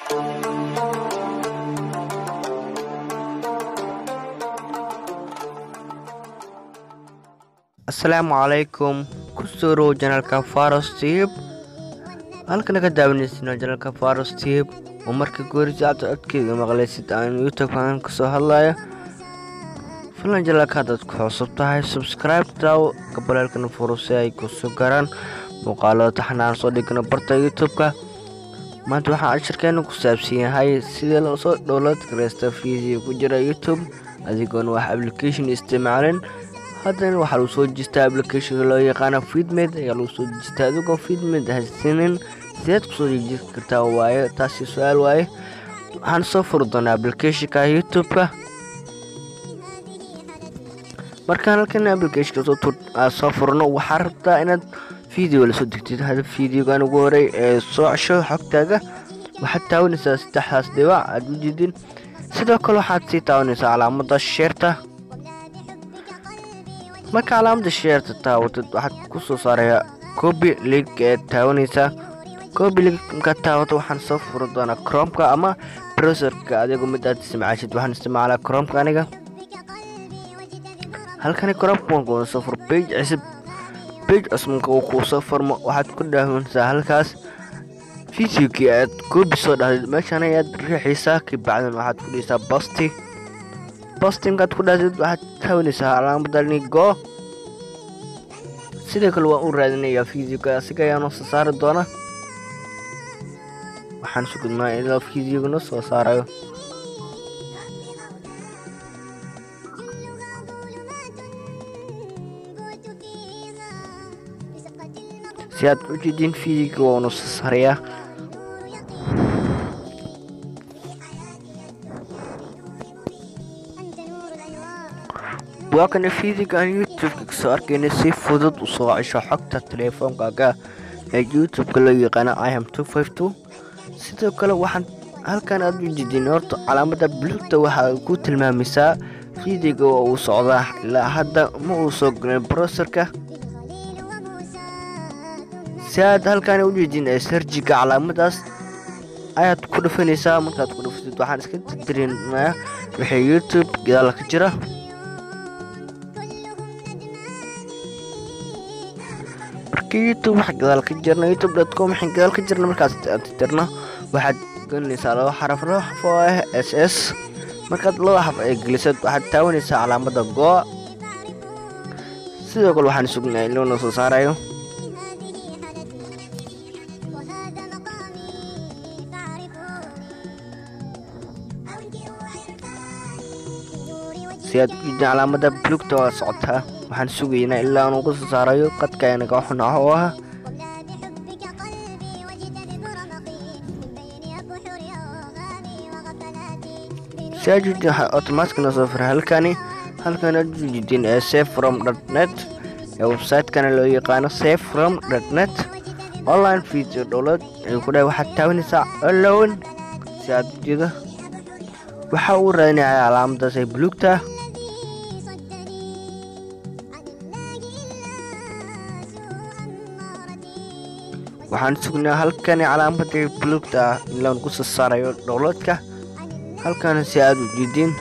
asalaamu calaykum kusoo row janalka faros tib halkana ka daawaneysino janalka faros tib oo marka goorisa aad codkeyga maqlaysid aan youtube aan kasoo hadlayo filan janalka haddaad ku cusub tahay subscribe taw gabaleelkana furo si ay kusoo garaan muuqaalada taxnaan soo dhigno barta youtube-ka maanta waxaa cashirkeena ku saabsan yahay sidii loo soo dhowlad gareysta video ku jira youtube adigoona wax application isticmaalin haddana waxaa lagu soo dejistaa applicationka loo yaqaana feedmed ayaa lagu soo dejistaa adigoo feedmed haysinin sideed kusoo dejin kartaa waaye taasi su-aal waaye waxaan soo furi doonaa applicationka youtube-ka markaan halkan applicationka soo furno waxaa rabtaa inaad video lasoo degtid hada videogan ugu horey ee soo cesho xogtaaga waxaad taawanaysaa saddexdaas dhibac aad u jidin sidoo kale waxaad sii taawanaysaa calaamada sheerta marka calaamada sheerta taawatid waxaad kusoo saarayaa copy link ee taawanaysaa copy link markaad taawato waxaan soo furi doonaa cromka ama browserka adigo mid aad isticmaashid waxaan isticmaalaa cromka aniga halkani cromka waan kuwada soo fur page cusub page cusubka uu kuu soo furmo waxaad ku dhaawanaysaa halkaas videokii aad copy soo dhahday meeshan ayaad riixaysaa kabacdan waxaad ku dhigaysaa bosti bostimkaad ku dhaatid waxaad taawanaysaa calaamadani go sidoo kale waan u raadinayaa videoga asiga ayaa noo soo saari doona waxaan sugudnaa ilaa videoga noo soo saarayo si aad u jedin videoga waa noo soo saarayaa waa kana fiidiga aan youtube-ka kasoo arkayna si fudud u soo cesho xogta teleefoonkaaga ee youtube-ka loo yaqaana im sidoo kale waxaan halkan aad u jedin horta calaamada blugta waxaa ku tilmaamaysaa fiidiga oo uu socdaa ilaa hadda ma uu soo galin browserka si aad halkan u jedin ee sarjiga calaamadaas ayaad ku dhufanaysaa markaad ku dhufatid waxaan iska tirtirinaa wixii youtube gadaal ka jira youtube wax gadaal ka jirna youtube dot com waxaan gadaal ka jirna markaas tirtirno waxaad gelinaysaa laba xaraf laba xaraf oo ah s s markaad laba xaraf ay gelisad waxaad taawanaysaa calaamada go sidoo kale waxaan sugnaa in loona soo saarayo si aad ujeedin calaamada blugta waa socotaa waxaan sugaynaa ilaa aan uga soo saarayo qadka anaga xunaah oo ah si aad ujeedin waxaa automaticna soo fira halkani halkan aad ujeedin ee safe from net ee website-kana loo yaqaano safe from net online video dowlad ayuu ku dhahay waxaad taawanaysaa alone si aad ujeeda waxaa uu raadinaya calaamadaas ay blugta waxaan sugnaa halkani calaamadii blugta ah in laan ku soo saarayo dhowladka halkan si aad u jeedin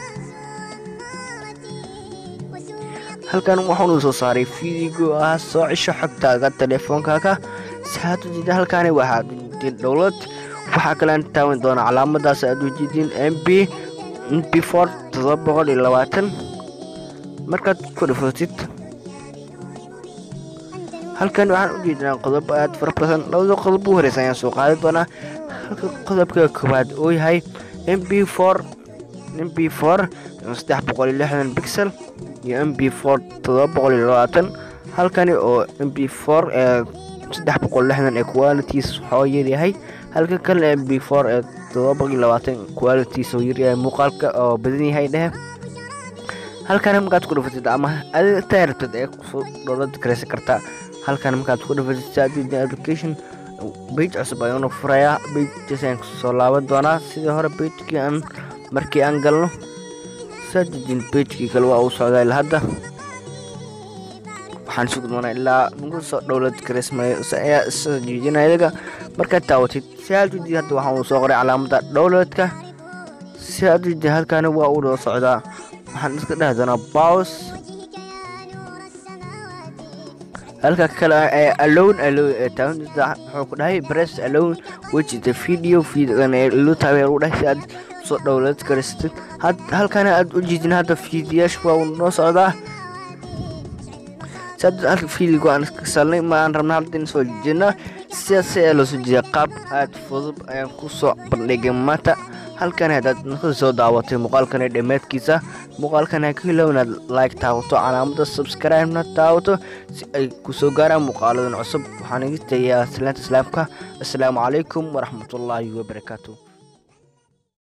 halkan waxaanu soo saaray fiidigo ah soo cisho xogtaaga teleefoonkaaga si aad u jeedin halkani waxaad u jeedin dhowlad waxaa kalean taawan doona calaamadaas aad u jeedin m b m b for todoba boqol iyo labaatan markaad ku dhufatid halkan waxaan u jeedinaa qodobo aad fara badan labada qodob u horeysa ayaan soo qaadi doonaa halka qodobka koowaad uu yahay m b for m b for saddex boqol iyo lixdan bixel iyo m b for todoba boqol iyo labaatan halkani oo m b for ee saddex boqol lixdan ee qualities waxoo yaryahay halka kale m b for ee todoba boqol iyo labaatan qualities oo yaryahay muuqaalka oo badan yahay dhehe halkan markaad ku dhufatid ama adigtaa rabtid ee kusoo dhowlad gareysan kartaa halkan markaad ku dhufatid saadidin application bage cusub ayaanu furayaa bagekas ayaan kusoo laaban doonaa sidii hore bagekii aan markii aan galno saadidin bagekii kale waa uu socdaa ilaa hadda waxaan sugi doonaa ilaa nagu soo dhowlad gareysmayo ayaa isoo jiijinaya iyaga markaad taawatid si aad ujeedid hadda waxaan uu soo qoray calaamada downloadka si aad ujeedid halkaani waa uu noo socdaa waxaan iska dhahi doonaa bows halka kale ee alone alone ee taagan wuxuu ku dhahay press alone which is the video videogan ee lu taageer u dhahay si aad soo download karisatid halkana aad u jeedin hadda fiidiyaasha waa uu noo socdaa si aad halka fiidiga aan iska salnay ma aan rabna hadda in soo jeedna sidaas ayaa loo soo jeedaa qaab aad fudud ayaan ku soo bandhigay maanta halkan haddaad nakada soo daawatay muuqaalkan dhammaadkiisa muuqaalkan ha ka hilow inaad like taawato calaamada subscribe-na taawato si ay ku soo gaaraan muuqaaladan cusub waxaan iga tegayaa salaanta islaamka assalaamu calaykum waraxmatullaahi wabarakaatu